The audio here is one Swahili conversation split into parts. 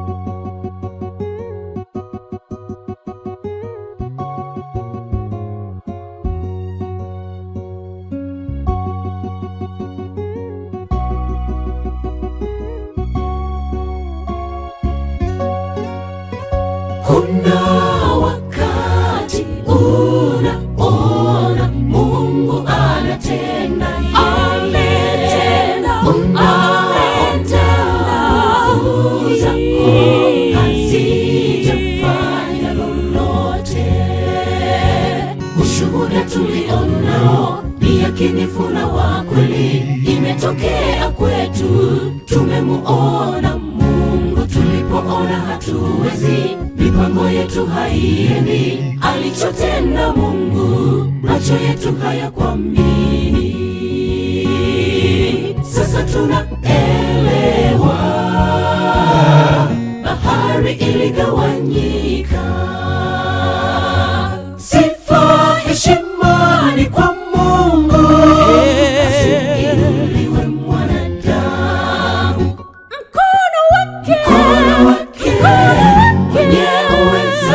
Kuna wakati unaona Mungu anatenda, ametenda, ametenda, nguvu zako hazijafanya lolote. Ushuhuda tulionao ni yakinifu na wa kweli, imetokea kwetu, tumemuona Mungu tulipoona hatuwezi, mipango yetu haiendi, alichotenda Mungu, macho yetu hayakuamini. Sasa tunaelewa, bahari iligawanyika. Sifa heshima ni kwa Mungu, asiinuliwe mwanadamu mkono wake wenye uweza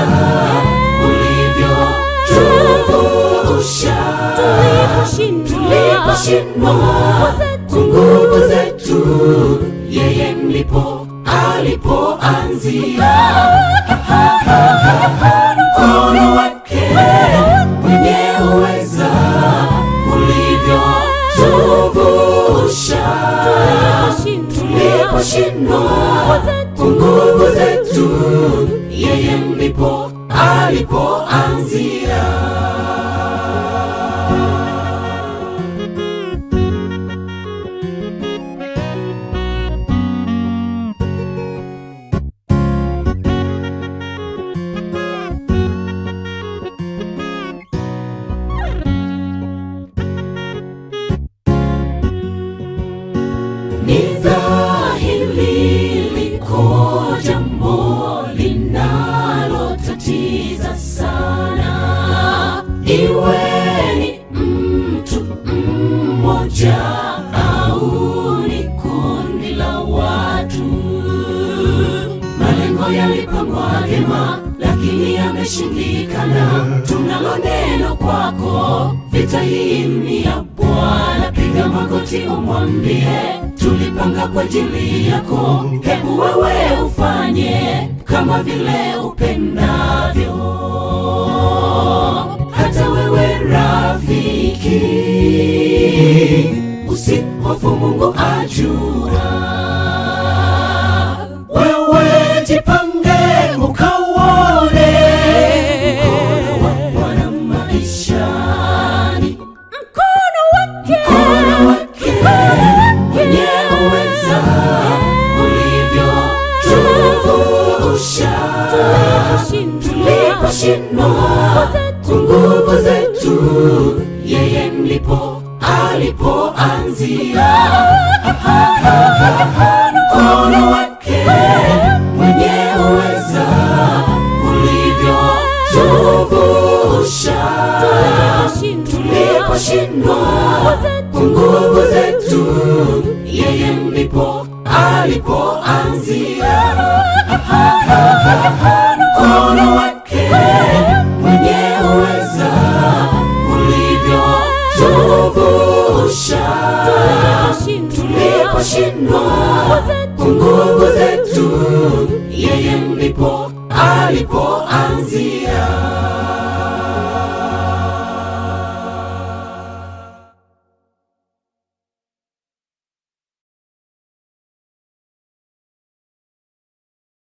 ulivyotuvusha tuliposhindwa kwa nguvu zetu, yeye ndipo alipoanzia. Mkono wake wenye uweza ulivyotuvusha tuliposhindwa kwa nguvu zetu, yeye ndipo alipoanzia. Ni dhahiri liko jambo linalotatiza sana, iwe ni mtu mmoja au ni kundi la watu. Malengo yalipangwa vyema, lakini yameshindikana. Tunalo neno kwako, vita hii ni ya Bwana. Piga magoti umwambie, tulipanga kwa ajili yako. Hebu wewe ufanye kama vile upendavyo. Hata wewe rafiki, usihofu, Mungu ajua. Wewe jipange ukauone mkono wa Bwana maishani, mkono wake wenye uweza ulivyotuvusha tuliposhindwa kwa nguvu zetu, yeye ndipo alipoanzia. Mkono wake mwenye uweza ulivyotuvusha tuliposhindwa kwa nguvu zetu, yeye ndipo alipoanzia. Mkono wake mwenye uweza ulivyotuvusha tuliposhindwa kwa nguvu zetu, yeye ndipo alipo